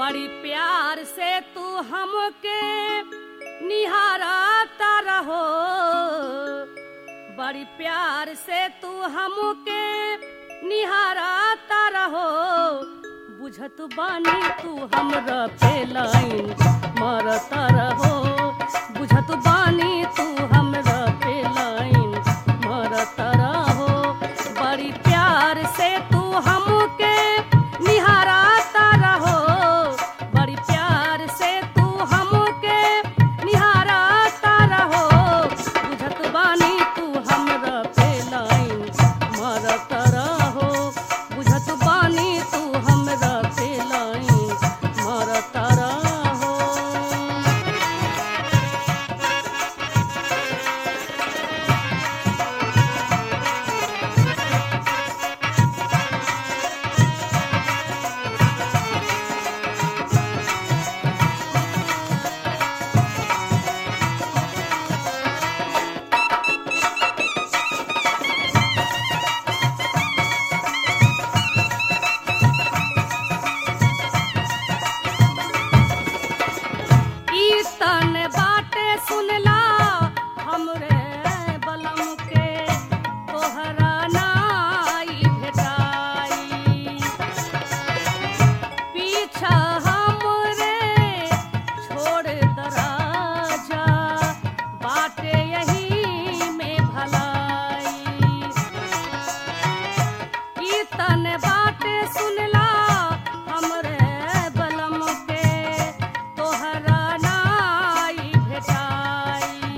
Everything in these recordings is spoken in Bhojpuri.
बड़ी प्यार से तू हमके निहारता रहो बड़ी प्यार से तू हमके निहारता रहो बुझत बानी तू हमरा पे लाइन मारता रहो बुझत बानी तू हमरा पे लाइन मारता रहो बड़ी प्यार से तू हमके निहारता रहो बड़ी प्यार से तू हमके निहारता रहो बुझत बानी तू हमरा पे लाइन मारता रहो बुझत बानी तू हमरा पे लाइन मारता रहो ई तन बाटे सुनला हमरे बलम के तोहरा नाई भेटाई पीछा हमरे छोड़ दराजा बाटे यही में भलाई ई तन बाटे सुनला हमरे बलम के तोहरा नाई भेटाई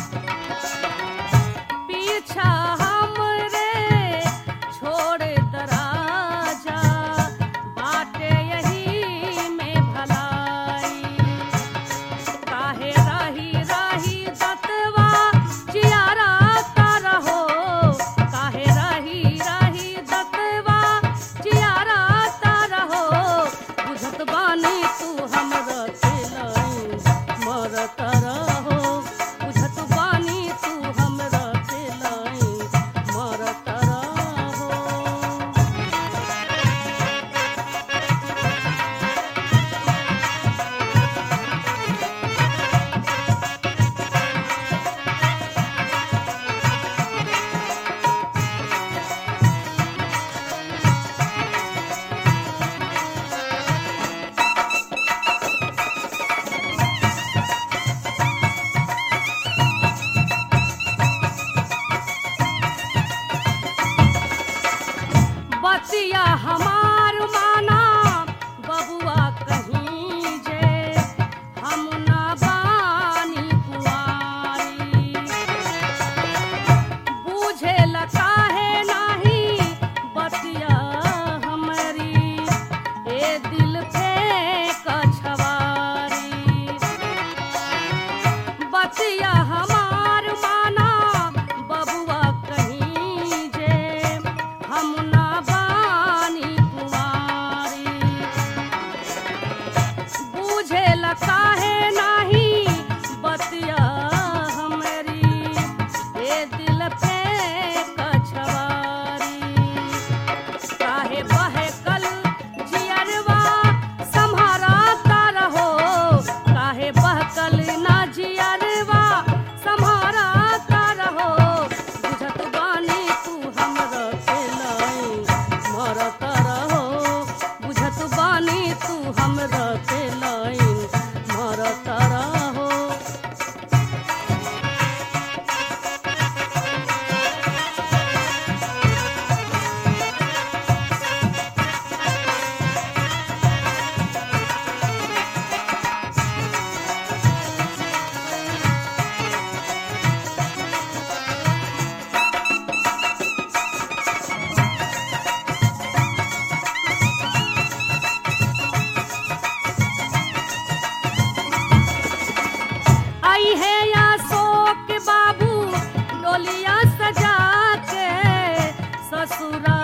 पीछा हमरे छोड़ दराजा बाटे यही में भलाई काहे राही राही दतवा जियारा रहो काहे राही राही दतवा जियारा रहो बुझत बानी तू हमरा के लाइन मरत रहो बुझत बानी तू हमरा के लाइन मरत रहो बतिया हमार माना बबुआ कहीं जे हम ना बानी कुआरी बूझे काहे नाही बतिया हमरी ए दिल पे कछवारी बतिया हमार माना बबुआ कहीं जे हम ना बानी कुमारी बूझे काहे नाही बतिया हमरी ए दिल पे कछवारी काहे बहे कल जियरवा सम्हाराता रहो काहे बहकल ना जियरवा सम्हाराता रहो बुझत बानी तू हमरा के लाइन मरत रहो बुझत बानी तू हमरा के लाइन मरत रहो आई है या शोक बाबू डोलिया सजा के ससुरा